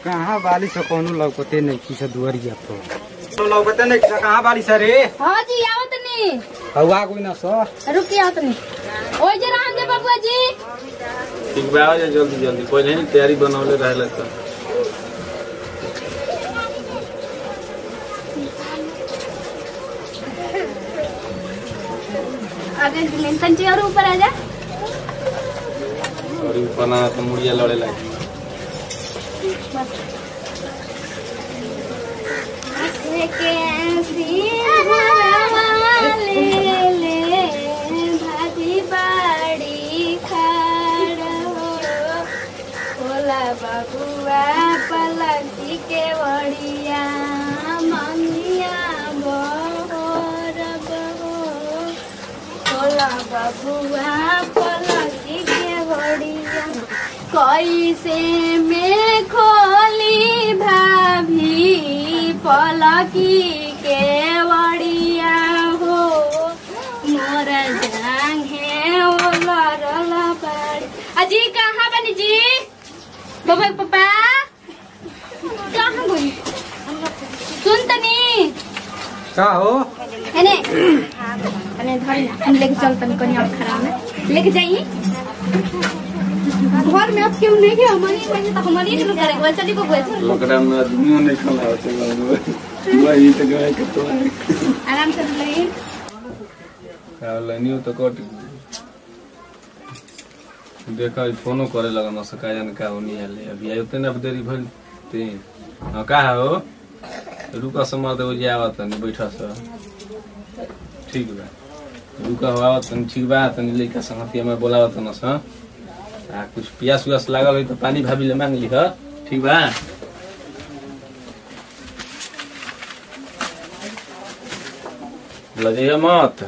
कहाँ बाली से कोनो लौकते नहीं की से दुआरिया पर लौकते नहीं से कहाँ बाली से रे हाँ जी आवत नहीं हवा कोई ना सो रुकी आवत नहीं ओए जरा हम जे बबुआ जी ठीक बा आ जा जल्दी जल्दी पहले ही तैयारी बनौले रहले तो आगे लेंटन जी और ऊपर आ जा और ऊपर ना तो मुड़िया लड़े लगी भाजी बाड़ी बबुआ पलकी के बड़िया मंगिया बोर बहो होला बबुआ पलकी के बड़िया कैसे में खोली भाभी पलकी के बड़िया हो मोर जांगे ओला रला बाड़ी अजी कहाँ बनी जी बबुआ के पापा कहाँ गई सुन तनी का हो है अने धरी ना हम लेके चल तनी कनी और खराब है लेके जाइए घर में अब क्यों नहीं है हमारी वजह तो हमारी नहीं करेंगे वैसे चली को गए लॉकडाउन में आदमियों नहीं खला होते वही तो गए के तो आराम से ले लाइनियो तो कट देखा ई फोनो करे लगा न सका जाने का होनी है अभी आयो ते अब देरी भइल ते हां का हो रुका समार दे जे आवत नहीं बैठा स ठीक बा रुका हो आवत नहीं ठीक बा तनी लइका संगतिया में बोलावत न स आ कुछ पियास उयास लागल होई तो पानी भाभी ले मांग ली ह ठीक बा लजे मत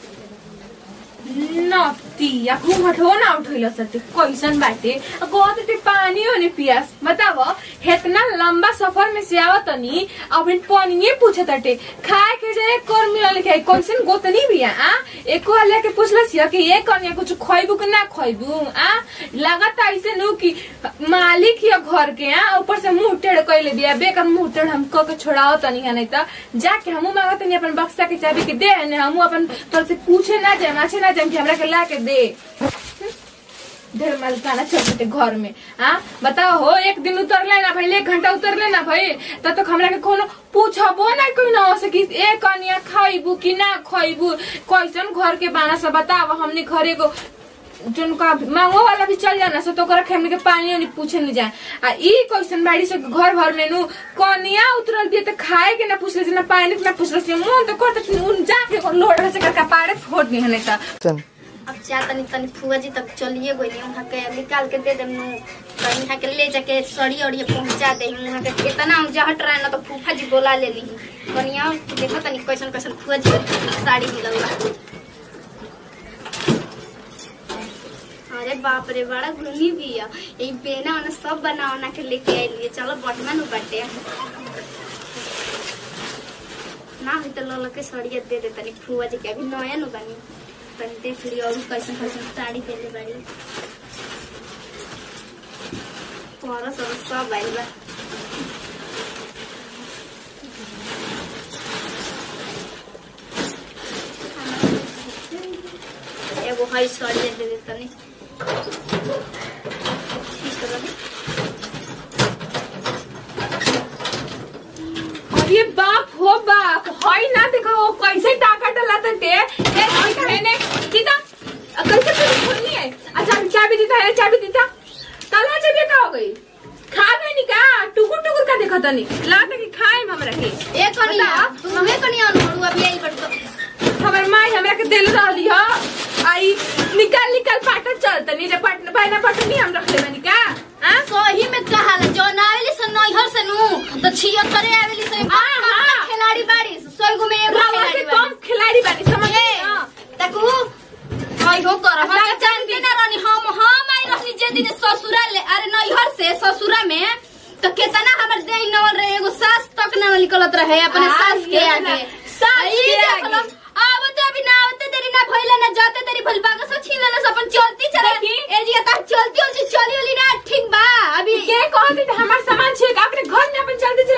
नतिया घूंघट हो ना उठैल सते कैसन बाटे कहत ते पानी होने पियास बताव हेतना लंबा सफर में से आवत तनी अब पानी पूछत ताटे खाए के जाए कर मिलल के कैसन गोतनी बिया आ एको हल्ला के पूछलस या कि ये कन्या कुछ खइबू कि ना खइबू आ लागत ऐसे नु कि मालिक या घर के आ ऊपर से मुंह टेढ़ कइले बिया बेकर मुंह टेढ़ हम क के छोड़ाओ तनी है नहीं त जाके हमू मांगत नहीं अपन बक्सा के चाबी के दे ने हमू अपन तोर से पूछे ना जाए माछे ना जाए कि हमरा के ला के दे ढेर मालिकाना छोटे घर में आ बताओ हो एक दिन उतरले ना भाई एक घंटा उतरले ना भाई तब तक हमरा के कोनो पूछबो ना कोई ना हो सकी ए कनिया खाइबू कि ना खाइबू कैसन घर के बाना सब बताओ हमने घरे को जिनका मांगो वाला भी चल जाना सो तो ओकरा खेमने के पानी उनी पूछे नहीं जाए आ ई कैसन बाड़ी से घर भर में नु कनिया उतरल बिया त खाए के ना पूछले से ना पानी के ना पूछले से मुंह तो करत उन जाके लोड़ से कर कपाड़े फोड़ दी हने त अब जा तनी तनी फुआ जी तक चलिए गई वहाँ के निकाल के दे दे नु तनी यहाँ के ले जाके सड़ी और ये पहुँचा दे वहाँ के कितना जहट रहे ना तो फूफा जी बोला ले ली कनिया देखो तनी कैसन कैसन फुआ जी के साड़ी मिलल बा अरे बाप रे बड़ा घूमी भी है ये बेना वाना सब बना बना के लेके आइलिए चलो बटमा नु बटे ना भी तो लोला के सड़िया दे दे तनी फुआ जी के अभी नया नु बनी तनी देख लियो और कैसन कैसन साड़ी देले बाड़ी तुम्हारा सब सब आइल बा एगो हई साड़ी दे दे तनी ठीक रहे अरे बाप हो बाप हई ना देखो वो कैसे टाका डला टे ए हई कहने दीदा कैसे तुम खोलनी है अच्छा हम चाबी दीता है चाबी दीता तला चाबी का हो गई खा गई नी का टुकुर टुकुर का देखा तनी लाता कि खाए हम हमरा के ए कनिया बता। तुम हमें कनिया अनमोड़ू अभी आई बड़ तो हमर माई हमरा के दिल रहली ह आई निकाल निकाल पाटा चलता नी जे पटना पाइना पटनी हम रखले बनी का हां सही में कहा ला जो नावेली से नैहर से नु तो छिहत्तरे आवेली से हाँ, हाँ। खिलाड़ी बाड़ी सौ गो में एगो रवा से खिलाड़ी कम बाड़ी खिलाड़ी बानी समझ ए, तकू हई हो कर हम अच्छा, जानते ना रहनी हम हम आई रहनी जे दिन ससुरा ले अरे नैहर से ससुरा में तो केतना हमर देह नवल रहे एगो सास तक ना निकलत रहे अपने हाँ, सास के ये आगे ना, सास आई के देख लो, आगे। आवते अभी ना आवते तेरी ना भइले ना जाते तेरी भइल बागा से छीन लेले अपन चलती चले देखी। ए जी ता चलती होती चली वाली ना ठीक बा अभी के कहती हमार सामान छे का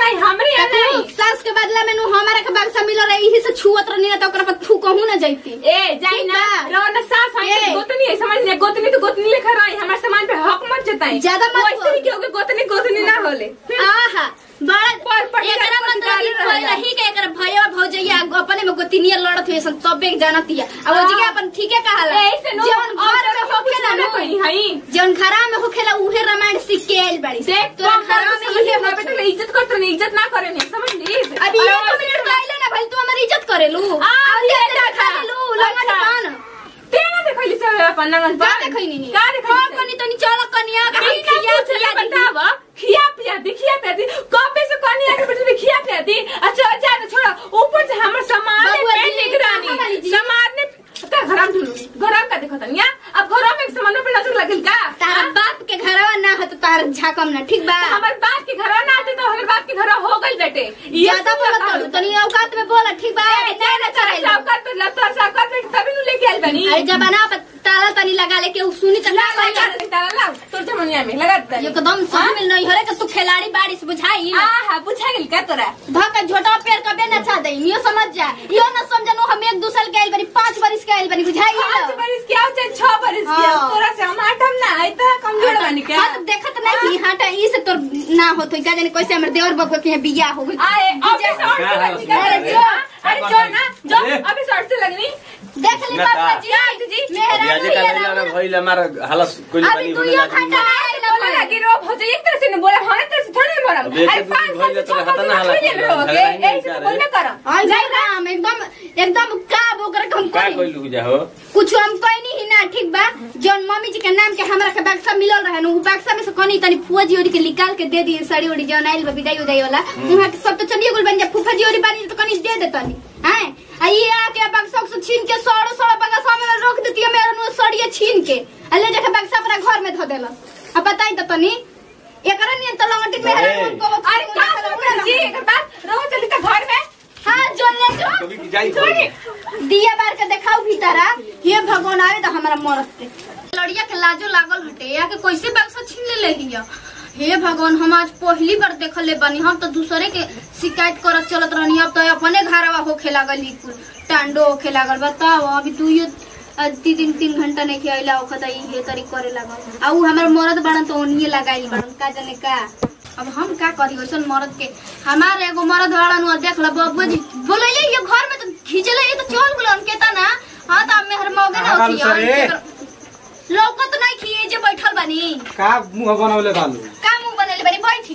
नहीं हमरे यहाँ तू नहीं सास के बदला में नु हमारा के बक्सा मिल रही इही से छुअत रहनी ना तो ओकरा पर थू कहूं ना जाइती ए जाई ना ठीक बा। रो ना सास है ए। गोतनी है समझ ले गोतनी तो गोतनी लेखा रही हमारे सामान पे हक मत जताई ज्यादा मत वैसे ही क्योंकि गोतनी गोतनी ना होले आहा बड़ा पर पटी एकरा रात मतलब ई पटी कोई रही के एकरा भैया भौजैया अपने में गोतिनिया लड़त हुए सन तबे जानतिया आ वो जगह अपन ठीके कहाला ऐसे नो जौन घर में होखेला ना ना कोई हई जौन घरा में होखेला उहे रामायण सीख के आइल बाड़ी देख तोरा तो घरा में इहे ना बेटा इज्जत करते नहीं इज्जत ना करे नहीं समझ ली अभी एक मिनट पहले ना भाई तू हमारी इज्जत करेलू आ, और ये ये देखा। खा लेलू लंगट अच्छा। पान तेरा देखैली सब अपन नंगन का पान देखैनी नी का हां देखैली कनी तनी चल कनिया का हम बिना खिया पूछले खिया दी बताव खिया पिया दी खिया पिया दी कबे से कनी आके बैठे खिया पिया दी अच्छा जा तो छोड़ा ऊपर से हमर सामान बबुआ है जी, निगरानी कहाँ वाली जी? सामान ने का घराम ढूंढू घराम का देखो तनिया अब घरों में सामानों पे नजर लगल का तारा बाप के घरवा ना हो तो तार झाकम ना ठीक बा हमर बाप के घर ना आते तो हमर बाप के घर हो गई बेटे ज्यादा बोलत हो तनी औकात में बोल ठीक बा नहीं ना कराइलो सावकार पे लत्ता सावकार पे तभी नु लेके आइल बनी अरे जब बना पर ताला तनी लगा ले के उ सुनी त ना लगा कहिया दे ताला लाओ तोर जमनिया में लगा दे एकदम सही में नहीं हरे के तू खिलाड़ी बारिश बुझाई आ हा बुझा गेल का तोरा धक झोटा पेड़ कबे न छा दे यो समझ जा यो न समझनु हम एक दूसरे के आइल बनी पांच बरिस के आइल बनी बुझाई पाँच बरिस के आओ चाहे छह बरिस के आओ हाँ। तोरा से हम आठम ना आई तो कमजोर बनी के हाँ तो देखत नहीं कि हाटा ई से तोर ना होत का जाने कैसे हमर देवर बबुआ के यहाँ बियाह हो गई आए अभी से और से लगनी का अरे जो अरे जो ना जो अरे। अभी से और से लगनी देख ली ना बाबा ता। जी जी अभी मेहरा आज का लगा ना भइल हमारा हालत कोई अभी तू यो खंडा आइल बोला लगी रो भौजी एक तरह से नहीं बोला हमारे तरफ से थोड़ी नहीं बोला अब एक अरे दूसरे पाँच भइल साल से तो छह हता साल ना से हालत थोड़ी नहीं झगड़ा रहोगे नहीं ऐसे करे। तो बोल ना करो आई जाई राम एकदम एकदम का बोकर के हम का करी कइलू जा हो कुछ हम कहनी ही ना ठीक बा जौन मम्मी जी के नाम के हमरा के बक्सा मिलल रहे नु उ बक्सा में से कनी तनी फुआ जी ओरी के निकाल के दे दिए साड़ी ओड़ी जौन आइल बा विदाई उदाई वाला उहाँ के सब तो चलिए गुल बन जा फुफा जी ओरी बानी तो कनी दे दे तनी हैं आ ये आके बक्सा से छीन के सड़ो सड़ो बक्सा में रख देती है मेरा नु सड़िए छीन के आ ले जाके बक्सा अपना घर में धो देला अब बताई तो तनी एकरा नियन तो लंगटी में अरे। अरे का सुन जी एक बात रहो चली तो घर में हां जो ले जो कभी की जाई छोड़ी दिया बार के देखाऊ भीतरा ये भगवान आवे तो हमारा मरत के लड़िया के लाजो लागल हटे या के कैसे बक्सा छीन ले लिया हे भगवान हम आज पहली बार देखले बानी हम तो दूसरे के शिकायत करत चलत रहनी अब तो अपने घरवा होखे लागल ई कुल टांडो होखे लागल बताओ अभी तू ये ती दिन तीन घंटा नहीं खियाइला ओखत ई हे तरी करे लागल आ उ हमर मरद बाड़न तो ओनिए लगाइल बाड़न का जाने का अब हम का करी वैसन मरद के हमार एगो मरद बाड़न उ देख ल बबुआ जी बोलैले ये घर में तो खींचले ये तो चल गुलन केता ना हां त मेहर मौगे ना कहाँ बालू सर ए? होती लौकत नहीं खिए जे बैठल बानी का मुंह बनौले बालू का मुंह बनेले बानी बैठी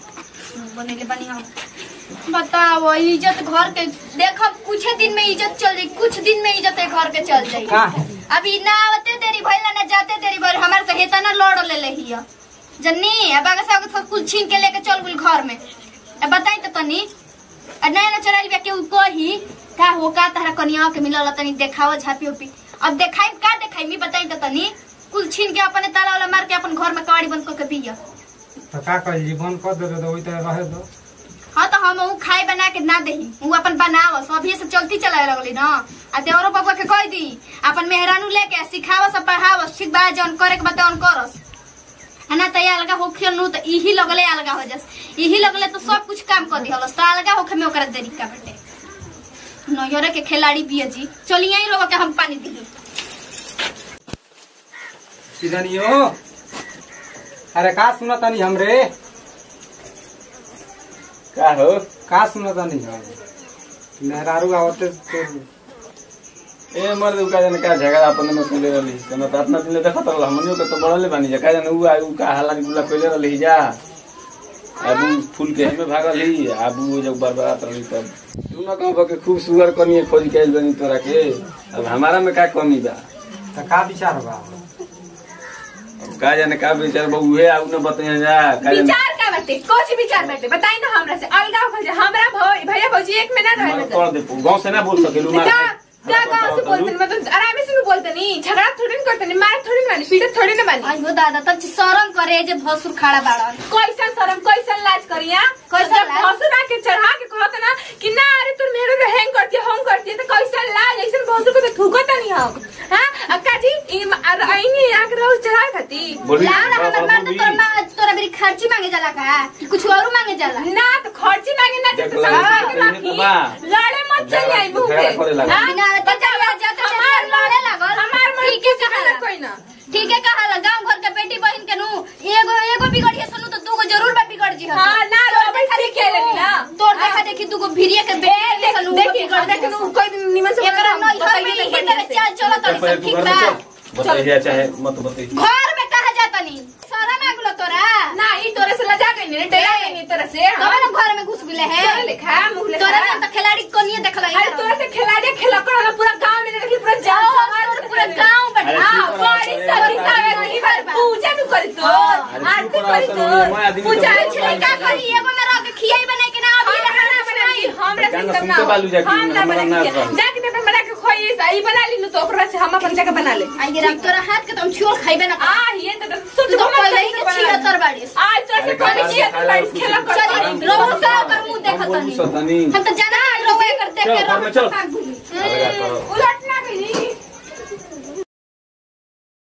मुंह बनेले बानी हम बताओ इज्जत घर के देख अब कुछ दिन में इज्जत चल जाई कुछ दिन में इज्जत है घर के चल जाई का अभी ना आवते देरी भइल ना जाते देरी भइल हमार से हेता ना लड़ ले लहिया जन्नी अब आगे से सब कुछ छीन के लेके चल गेल घर में अब बताई तो तनी आ नया ना चलाइल बिया के उ कही का हो का तारा कनिया के मिलल तनी देखाओ झापी उपी अब देखाई का देखाई मी बताई तो तनी कुल छीन के अपने ताला वाला मार के अपन घर में कवाड़ी बंद करके बिया तो का कही जीवन कर दे तो वही तरह रहे दो हाँ तो हम उ खाए बना के ना देही उ अपन बनावस अभी से चलती चलाए लगली ना आ देवरो बबुआ के कह दी अपन मेहरानू लेके सिखावस आ पढ़ावस ठीक बा जौन करे के बता करस आ ना तो ये अलगा होखियल नु तो इही लगले अलगा हो जस इही लगले तो सब कुछ काम कर दिहलस तो अलगा होखे में ओकरा देरी का बेटे नैहरे के खिलाड़ी बिया जी चलिए ही लोग के हम पानी दी सीधा नहीं हो अरे का सुना तानी हमरे का हो का सुना तानी हम मेहरारू आवते तो ए मर्द उ का जाने का झगड़ा अपने में कइले रहली तने तो अपना दिन देखत रहल हमनियो के तो बढ़ले बानी जा का जाने उ आ उ का हाला गुला कइले रहली जा अब उ फूल के हमें भागल ही अब उ जब बर्बाद रहली तब तू न कहब के खूब सुगर कनिए खोज के आइल बनी तोरा के अब हमारा में का कमी बा तो का विचार बा अब का जाने का बेचार बा उहे आउ न बताइए जा का जाने विचार का बाटे कुछ विचार बाटे बताई ना हमरा से अलगा हो जा हमरा भौ- भैया भौजी एक में ना रहे हमारा मतलब कर दे गांव से ना बोल सकेलू मार क्या क्या गाँव से बोलते नहीं मतलब आराम से भी बोलते नहीं झगड़ा थोड़ी नहीं करते नहीं मार थोड़ी नहीं बानी पीटत थोड़ी नहीं बानी आई हो दादा तब शरम करे जे भसुर खड़ा बाड़न कैसन शरम कैसन लाज करिया कैसन जब लाज? भसुर आके चढ़ा के कहत ना कि ना अरे तू मेरे रे हैंग करती है हम करती है तो कैसन लाज ऐसन भसुर को तो थूकत नहीं हम हां अक्का जी ई आईनी आके रोज चढ़ा खाती बोली लाड़ हमर मार तो तोर माँ तोरा मेरी खर्ची मांगे जाला का कि कुछ और मांगे जाला ना तो खर्ची मांगे ना देख तो ला, सब ये मांगे तो बा। बाकी लड़े मत चल आई मुंह पे झगड़ा करे लगा। हाँ? बिना तो चला जाते हमार लड़े लागल हमार मन ठीक है के कहा कोई ना ठीक है कहा गांव घर के बेटी बहन के नु एगो एगो बिगड़िए सुनु तो दूगो जरूर बा बिगड़ जी हाँ, ना, तोर तो देखा अभी देखी सीखे लेनी ना। तोर देखा देखी दूगो भिरिए के बेटी के सुनु देखी देखी नु कोई दिन निमन से एकरा बता- नई घर में बताइए इहे तो तरह चाल चलो तड़ी पहले सब तू ठीक घर में बा चल बताइए चाहे मत बताइए घर में कहा जाता नहीं सारा मांगलो तोरा ना ई तोरे से लजा गई नहीं डरा गई नहीं तोरे से तब ना घर में घुस गेले है तोरे लिखा मुंह लिखा तोरा में तो खिलाड़ी कोनिए देखला अरे तोरे से खिलाड़ी खेला कर हम पूरा गांव में देखली पूरा जाओ तोर पूरा गांव अरे बैठा चुप रहो, बड़ी अरे सभी बता सारे दी। की बार पूजा भी करी तो अरे आरती चुप रहो, करी सुनो, मैं तो आदमी तो पूजा बहुत छिले का करी एगो में रह के खियाई बना के ना अभी हम खाना बनाई हमरा गाना सिस्टम ना सुनते बालू जाके, हम ना हमरा ना बना बना। जाके तो बना के खोई सही बना ली तो ओकरा से हम अपन जगह बना ले आई राम तोरा हाथ के तुम छोड़ खाइबे ना आ ये तो सुध तू तो पहले ही के छिया तर बाड़ीस आज तो से अरे कोनी गाना छिया खाला बारिश कुछ खेला कर चली रोहू का कर मुंह देखत हम बोलू नहीं सतनी हम तो जाना है रोवे कर देख चलो, के घर में चलो। रोहू अलगा करो। उलट